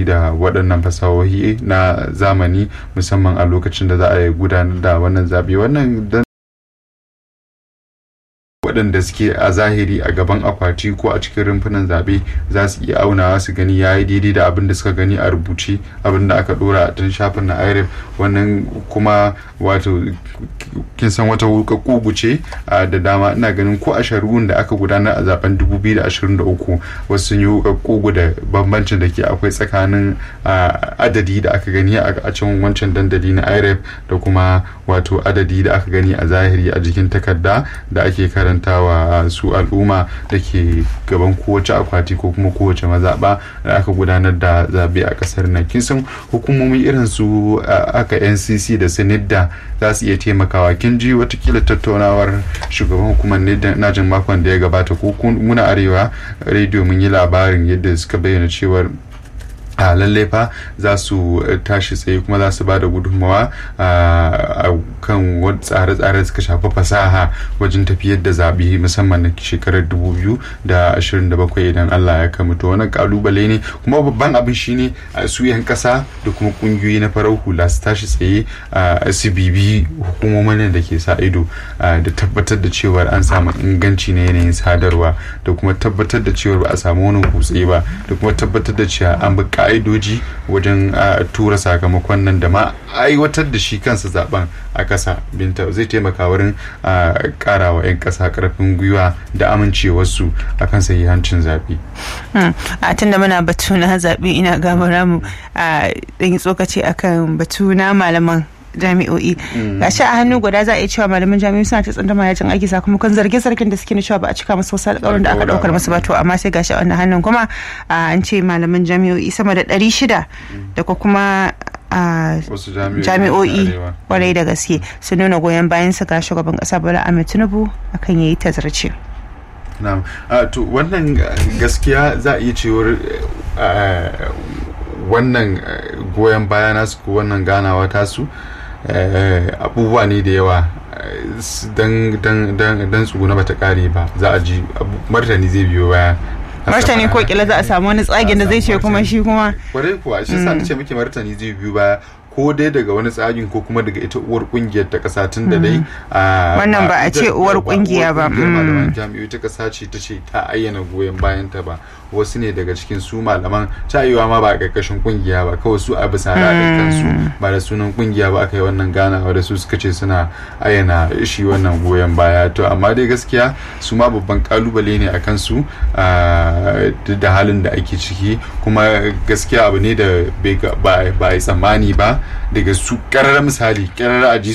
amfani da waɗannan fasahohi na zamani musamman a lokacin da za a gudanar da wannan zaɓe wannan waɗanda suke a zahiri a gaban akwati ko a cikin rumfunan zaɓe za su iya aunawa su gani ya yi daidai da abin da suka gani a rubuce abin da aka ɗora a tun shafin na iref wannan kuma wato kin san wata kugu ce da dama ina ganin ko a shari'un da aka gudanar a zaben 2023 wasu sun yi kugu da bambancin da ke akwai tsakanin adadi da aka gani a can wancan dandali na iref da kuma wato adadi da aka gani a zahiri a jikin takarda da ake karanta karantawa su al'umma da ke gaban kowace akwati ko kuma kowace mazaɓa da aka gudanar da zaɓe a ƙasar nan kin san hukumomi irin su aka ncc da sinidda za su iya taimakawa kin ji watakila tattaunawar shugaban hukumar nidda na jin makon da ya gabata ko muna arewa rediyo mun yi labarin yadda suka bayyana cewar a lalle fa za su tashi tsaye kuma za su ba da gudunmawa a kan tsare-tsare suka shafi fasaha wajen tafiyar da zaɓe musamman na shekarar 2027 idan Allah ya kama to wannan kalubale ne kuma babban abin shine su 'yan ƙasa da kuma ƙungiyoyi na farar hula su tashi tsaye a su bibi hukumomin da ke sa ido da tabbatar da cewar an samu inganci na yanayin sadarwa da kuma tabbatar da cewar ba a samu wani kutse ba da kuma tabbatar da cewa an bi ka'idoji wajen tura sakamakon nan da ma aiwatar da shi kansa zaben a ƙasa binta zai taimaka wurin ƙara wa 'yan ƙasa ƙarfin gwiwa da amincewarsu a kan sahihancin zaɓe. a tun da muna batu na zaɓe ina gabara mu a ɗan tsokaci akan batu na malaman jami'o'i gashi a hannu guda za a iya cewa malaman jami'o'i suna ta tsandama yajin aiki sakamakon zarge zargin da suke na cewa ba a cika musu wasu alƙawarin da aka ɗaukar musu ba to amma sai gashi a wannan hannun kuma an ce malaman jami'o'i sama da ɗari shida da kuma jami'o'i kwarai da gaske sun nuna goyon bayan su ga shugaban ƙasa bola ahmed tinubu akan yayi tazarce. na'am to wannan gaskiya za a iya cewar wannan goyon baya nasu ko wannan ganawa tasu abubuwa ne da yawa don tsuguna bata kare ba za a ji martani zai biyo baya martani ko kila za a samu wani tsagin da zai ce kuma shi kuma kwarai kuwa shi sa ce muke martani zai biyo baya ko dai daga wani tsagin ko kuma daga ita uwar kungiyar ta kasa tun da dai wannan ba a ce uwar kungiya ba malaman jami'oi ta kasa ce ta ce ta ayyana goyon bayan ta ba wasu ne daga cikin su malaman tayewa ma ba a ƙarƙashin kungiya ba kawai su a bisa raɗin kansu ba da sunan kungiya ba aka yi wannan ganawa da su suka ce suna ayyana shi wannan goyon baya to amma dai gaskiya su ma babban kalubale ne a kansu da halin da ake ciki kuma gaskiya abu ne da ba a yi tsammani ba daga su ƙarar misali ƙarar a